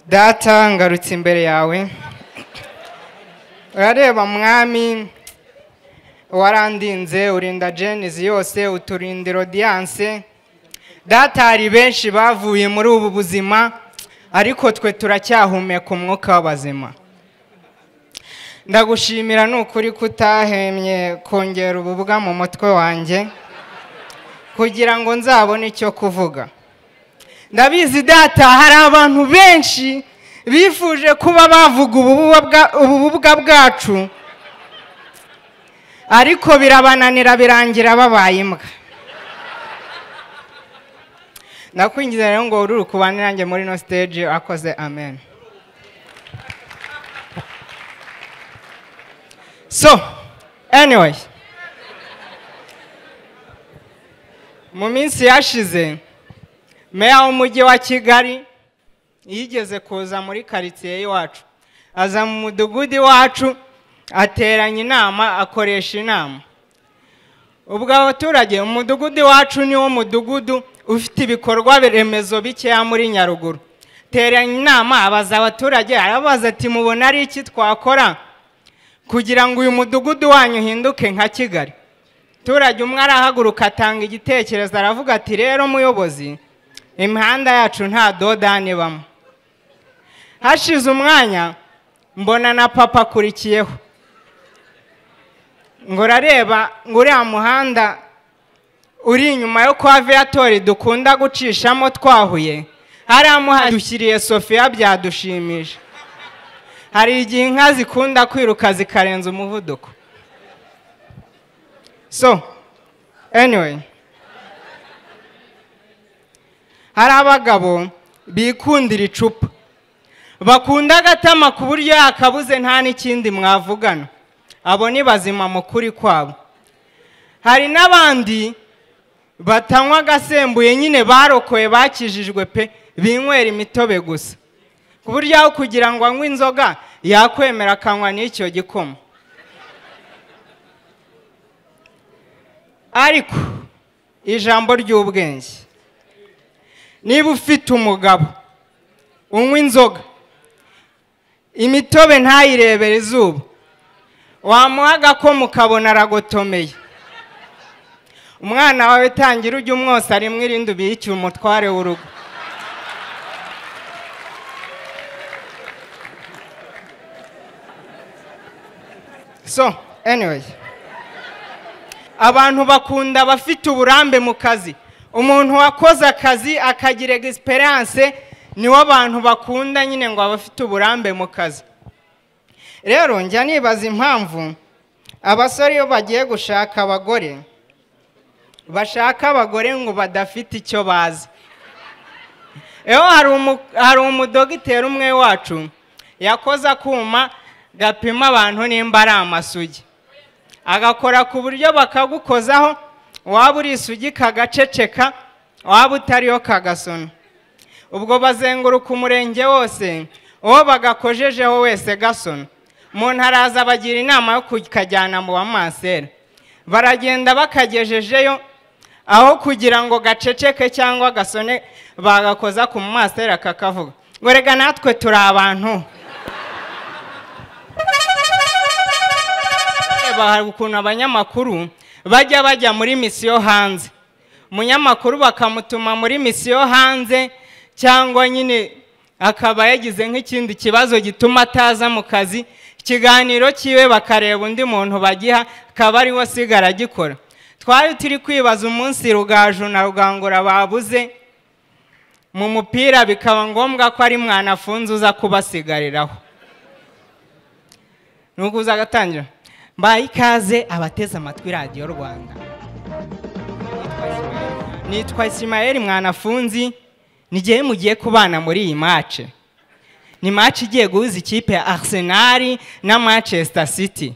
data ngarutse imbere yawe urareba mwami warandinze urinda jenizi yose uturinda rodiyanse data hari benshi bavuye muri ubu buzima ariko twe turacyahumeka umwuka w'abazima ndagushimira ni ukuri kutahemye kongera ububwa mu mutwe wanjye kugira ngo nzabone icyo kuvuga ndabizi data hari abantu benshi bifuje kuba bavuga ububwa bwacu ariko birabananira birangira babaye imbwa ndakwinjiza rero ngo ururu kubane nanjye muri ino siteji akoze amen so anyway mu minsi yashize meya w'umujyi wa kigali yigeze kuza muri karitsiye y'iwacu aza mu mudugudu iwacu ateranya inama akoresha inama ubwo abaturage umudugudu iwacu ni wo mudugudu ufite ibikorwa remezo bikeya muri nyaruguru teranya inama abaza abaturage arabaza ati mubona ari iki twakora kugira ngo uyu mudugudu wanyu uhinduke nka kigali abaturage umwe arahaguruka atanga igitekerezo aravuga ati rero muyobozi imihanda yacu nta dodani bamo hashize umwanya mbona na papa akurikiyeho ngo urareba ngo uriya muhanda uri inyuma yo kwa viyatori dukunda gucishamo twahuye hariya muhanda dushyiriye sofiya byadushimisha hari igihe inka zikunda kwiruka zikarenza umuvuduko so anyway hari abagabo bikundira icupa bakunda agatama ku buryo yakabuze nta n'ikindi mwavugana abo ni bazima mu kuri kwabo hari n'abandi batanywa agasembuye nyine barokoye bakijijwe pe binywera imitobe gusa ku buryo aho kugira ngo anywe inzoga yakwemera akanywa n'icyo gikoma ariko ijambo ry'ubwenge niba ufite umugabo unywa inzoga imitobe ntayirebere izuba wamuha agakomo ukabona aragotomeye umwana wawe tangira ujye umwosa rimwe irindi ubiyike umutware w'urugo so anyway abantu bakunda abafite uburambe mu kazi umuntu wakoze akazi akagira egisperiyanse niwo abantu bakunda nyine ngo abafite uburambe mu kazi rero njya nibaza impamvu abasore iyo bagiye gushaka abagore bashaka abagore ngo badafite icyo bazi rero hari umudogiteri umwe wacu yakoze akuma gapima abantu nimba ari amasugi agakora ku buryo bakagukozaho waba uri isugi kagaceceka waba utariyo kagasona ubwo bazenguruka umurenge wose uwo bagakojejeho wese gasona umuntu araza abagira inama yo kukajyana mu bamansera baragenda bakagejejeyo aho kugira ngo gaceceke cyangwa gasone bagakoza ku mumasera kakavuga ngo rega natwe turi abantu hari ukuntu abanyamakuru bajya bajya muri misiyo hanze umunyamakuru bakamutuma muri misiyo hanze cyangwa nyine akaba yagize nk'ikindi kibazo gituma ataza mu kazi ikiganiro cyiwe bakareba undi muntu bagiha akaba ariwe asigara agikora twari turi kwibaza umunsi rugaju na rugangura babuze mu mupira bikaba ngombwa ko ari mwanafunze uza kubasigariraho nuko uza agatangira mbaye ikaze abateze amatwi radiyo rwanda nitwa isimayeri mwanafunzi n'igihe mugiye kubana muri iyi mace ni mace igiye guhuza ikipe ya arisenali na manchester city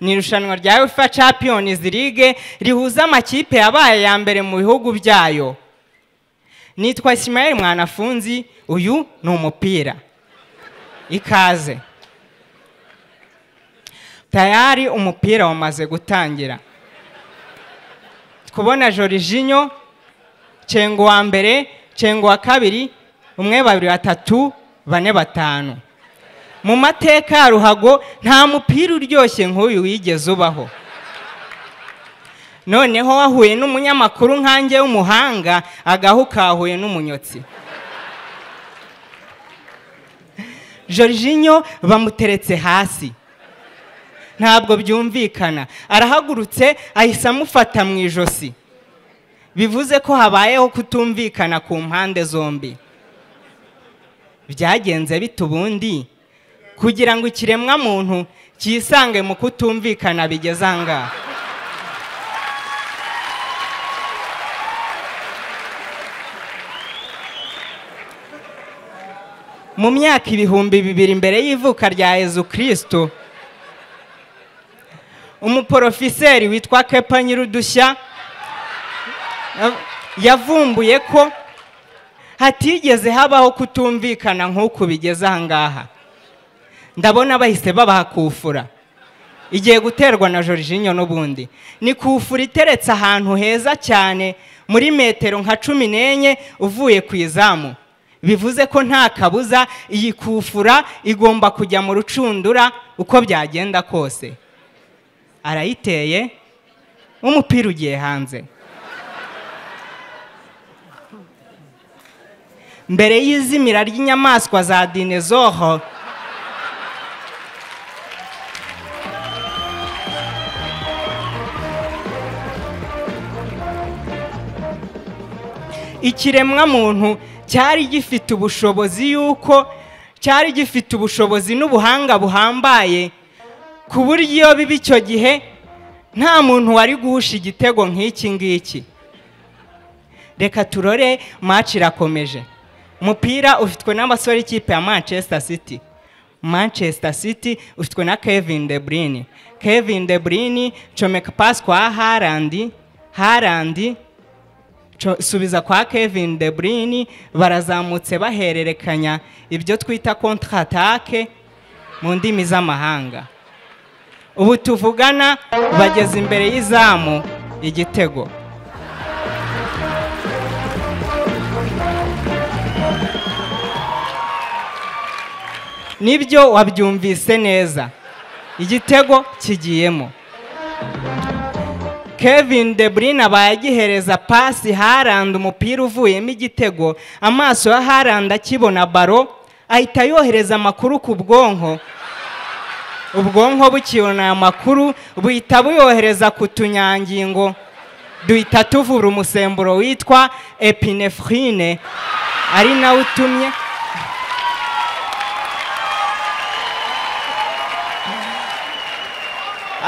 ni irushanwa rya ufa champions league rihuza amakipe yabaye ya mbere mu bihugu byayo nitwa isimayeri mwanafunzi uyu ni umupira ikaze tayari umupira wamaze gutangira kubona jorojinyo cengo wa mbere cengo wa kabiri umwe babiri batatu bane batanu mu mateka ya ruhago nta mupira uryoshye nk'uyu wigeze ubaho noneho wahuye n'umunyamakuru nkange w'umuhanga agahu kahuye n'umunyotsi Jorginho bamuteretse hasi ntabwo byumvikana arahagurutse ahise amufata mu ijosi bivuze ko habayeho kutumvikana ku mpande zombi byagenze bite ubundi kugira ngo ikiremwamuntu cyisange mu kutumvikana bigeze aha ngaha mu myaka ibihumbi bibiri mbere y'ivuka rya Yezu kirisito umuporofiseri witwa kepa nyirudushya yavumbuye ko hatigeze habaho kutumvikana nk'uku bigeze aha ngaha ndabona bahise babahakufura igiye guterwa na jorginho n'ubundi ni kufura iteretse ahantu heza cyane muri metero nka cumi n'enye uvuye ku izamu bivuze ko nta kabuza iyi kufura igomba kujya mu rucundura uko byagenda kose arayiteye umupira ugiye hanze mbere y'izimira ry'inyamaswa za dinezoho ikiremwamuntu cyari gifite ubushobozi y'uko cyari gifite ubushobozi n'ubuhanga buhambaye ku buryo biba icyo gihe nta muntu wari guhusha igitego nk'iki ngiki reka turore maci irakomeje umupira ufitwe n'abasore ikipe ya manchester city manchester city ufitwe na kevin de bruyne kevin de bruyne comeka pasi kwa harandi harandi subiza kwa kevin de bruyne barazamutse bahererekanya ibyo twita kontratake mu ndimi z'amahanga ubu tuvugana bageze imbere y'izamu igitego nibyo wabyumvise neza igitego kigiyemo kevin de bruyne abaye agihereza pasi haranda umupira uvuyemo igitego amaso ya haranda akibona baro ahita yohereza amakuru ku bwonko ubwonko bukibona aya makuru buhita buyohereza ku tunyangingo duhita tuvura umusemburo witwa epinefrine ari nawe utumye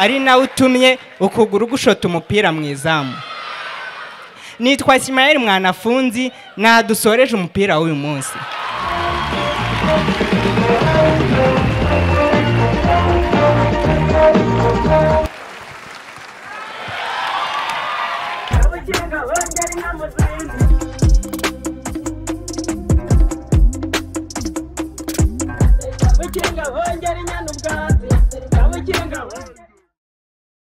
ari nawe utumye ukuguru gushota umupira mu izamu nitwa Ismael mwanafunzi nadusoreje umupira w'uyu munsi